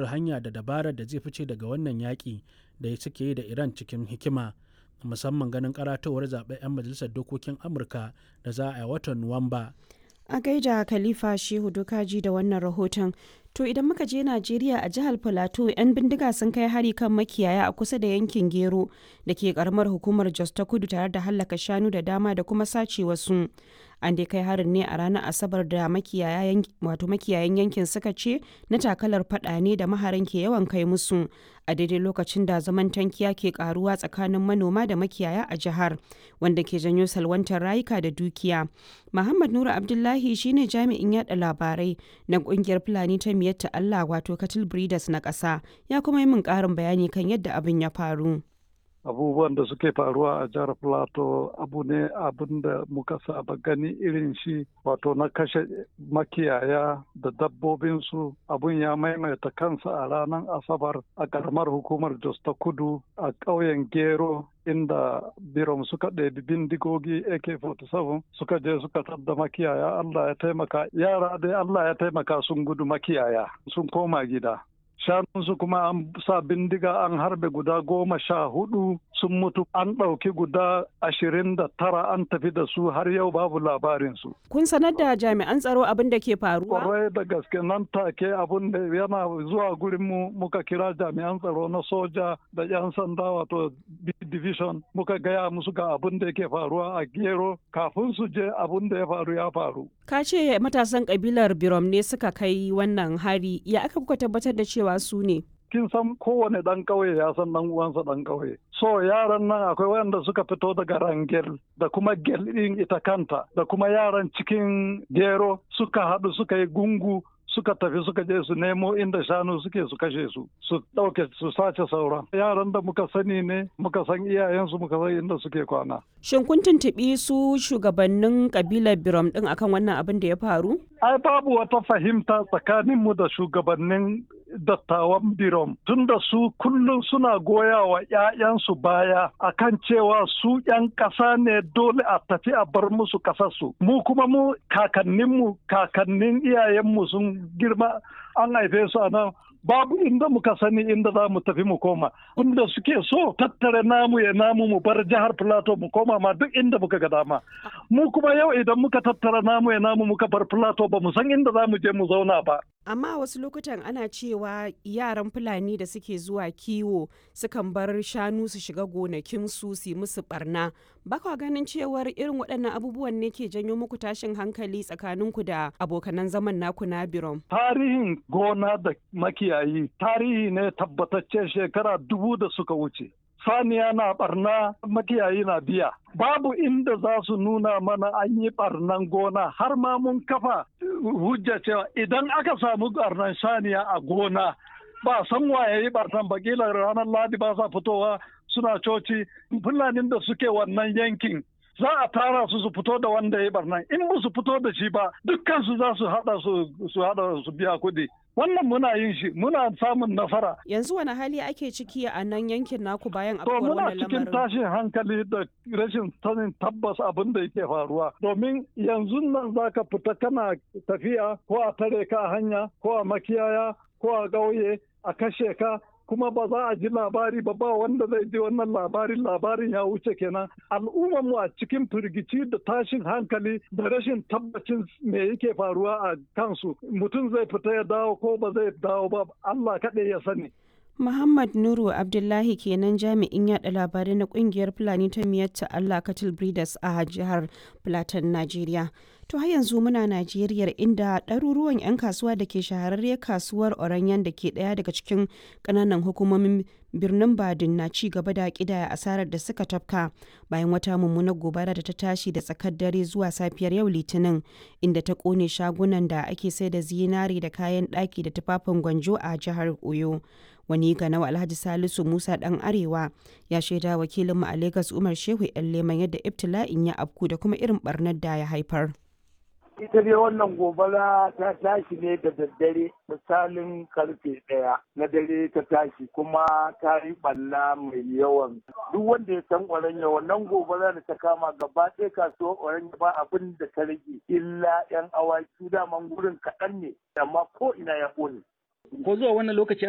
hanya da dabarar da zai fice daga wannan yaƙi da suke yi da iran cikin hikima musamman ganin karatowar zaben 'yan majalisar dokokin amurka da za a yi watan nuwamba a gaida khalifa shehu dokaji da wannan rahoton to idan muka je najeriya a jihar plateau 'yan bindiga sun kai hari kan makiyaya a kusa da yankin gero da ke karamar hukumar jos ta kudu tare da hallaka shanu da dama da kuma sace wasu an dai kai harin ne a ranar asabar da makiyayan yankin suka ce na takalar fada ne da maharan ke yawan kai musu a daidai lokacin da zaman tankiya ke karuwa tsakanin manoma da makiyaya a jihar wanda ke janyo salwantar rayuka da dukiya muhammad nura abdullahi shine jami'in yada labarai na kungiyar fulani ta miyatta allah wato cattle breeders na ƙasa ya kuma yi min ƙarin bayani kan yadda abin ya faru abubuwan da suke faruwa a jihar plateau abu ne abin da muka saba gani irin shi wato na kashe makiyaya da dabbobinsu abun ya maimaita kansa a ranar asabar a karamar hukumar jos ta kudu a ƙauyen gero inda birom suka ɗebi bindigogi ak-47 suka je suka tadda makiyaya allah ya taimaka yara dai allah ya taimaka sun gudu makiyaya sun koma gida shanunsu kuma an sa bindiga an harbe guda goma sha hudu sun mutu an ɗauki guda ashirin da tara an tafi da su har yau babu labarinsu. Kun sanar da jami'an tsaro abin da ke faruwa? Kwarai da gaske nan take abin da yana zuwa gurin mu muka kira jami'an tsaro na soja da 'yan sanda wato division muka gaya musu ga abin da yake faruwa a gero kafin su je abin da ya faru ya faru. Ka ce matasan kabilar Birom ne suka kai wannan hari ya aka kuka tabbatar da cewa su ne? kin san kowane ɗan ƙauye ya san ɗan uwansa ɗan ƙauye. So yaran nan akwai wanda suka fito daga Rangel da kuma Gel ɗin ita kanta da kuma yaran cikin Gero suka haɗu suka yi gungu suka tafi suka je su nemo inda shanu suke su kashe su su ɗauke su sace sauran yaran da muka sani ne muka san iyayensu muka san inda suke kwana. Shin kun tuntuɓi su shugabannin kabilar Birom ɗin akan wannan abin da ya faru? Ai babu wata fahimta tsakaninmu da shugabannin dattawan birom tunda su kullum suna goya wa 'ya'yansu baya akan cewa su 'yan ƙasa ne dole a tafi a bar musu ƙasarsu mu kuma mu kakanninmu kakannin iyayenmu sun girma an haife su a nan babu inda muka sani inda za mu tafi mu koma inda suke so tattare namu ya namu mu bar jihar plateau mu koma ma duk inda muka ga dama mu kuma yau idan muka tattara namu ya namu muka bar plateau ba mu san inda za mu je mu zauna ba amma wasu lokutan ana cewa yaran fulani da suke zuwa kiwo sukan bar shanu su shiga gonakinsu su yi musu barna ba kwa ganin cewar irin waɗannan abubuwan ne ke janyo muku tashin hankali tsakaninku da abokanan zaman naku na birom tarihin gona da makiyayi tarihi ne tabbatacce shekara dubu da suka wuce saniya na barna makiyayi na biya babu inda za su nuna mana an yi barnan gona har ma mun kafa hujja cewa idan aka samu barnan saniya a gona ba san waye yi barnan bakila ranar ladi ba sa fitowa suna coci fulanin da suke wannan yankin za a tara su su fito da wanda ya yi barnan in ba su fito da shi ba dukkan su za su hada su hada su biya kuɗi wannan muna yin shi muna samun nasara. Yanzu wani hali ake ciki a nan yankin naku bayan To afkuwar muna wannan cikin lamarin? tashin hankali da rashin sanin tabbas abin da yake faruwa. Domin yanzu nan za ka fita kana tafiya ko a tare ka a hanya ko a makiyaya ko a ƙauye a kashe ka kuma ba za a ji labari ba ba wanda zai ji wannan labarin labarin ya wuce kenan al'ummar mu a cikin firgici da tashin hankali da rashin tabbacin me yake faruwa a kansu mutum zai fita ya dawo ko ba zai dawo ba Allah kaɗai ya sani Muhammad Nuru Abdullahi kenan jami'in yada labarai na kungiyar Fulani ta miyatta Allah Cattle Breeders a jihar Plateau, Najeriya. To har yanzu muna Najeriya inda ɗaruruwan 'yan kasuwa da ke shahararriyar kasuwar Oranyan da ke ɗaya daga cikin ƙananan hukumomin birnin Badin na ci gaba da ƙidaya asarar da suka tafka bayan wata mummunar gobara da ta tashi da tsakar dare zuwa safiyar yau Litinin inda ta ƙone shagunan da ake sai da zinari da kayan ɗaki da tufafin gwanjo a jihar Oyo. wani ganawa alhaji salisu musa dan arewa ya shaida wakilinmu a lagos umar shehu yan leman yadda ibtila'in ya afku da kuma irin barnar da ya haifar ita dai wannan gobara ta tashi ne da daddare misalin karfe ɗaya na dare ta tashi kuma ta yi ɓalla mai yawan duk wanda ya san oranya wannan gobara da ta kama gaba ɗaya kasuwar oranya ba abin da ta rage illa yan awaki daman gurin kaɗan ne amma ko ina ya ƙone ko zuwa wannan lokaci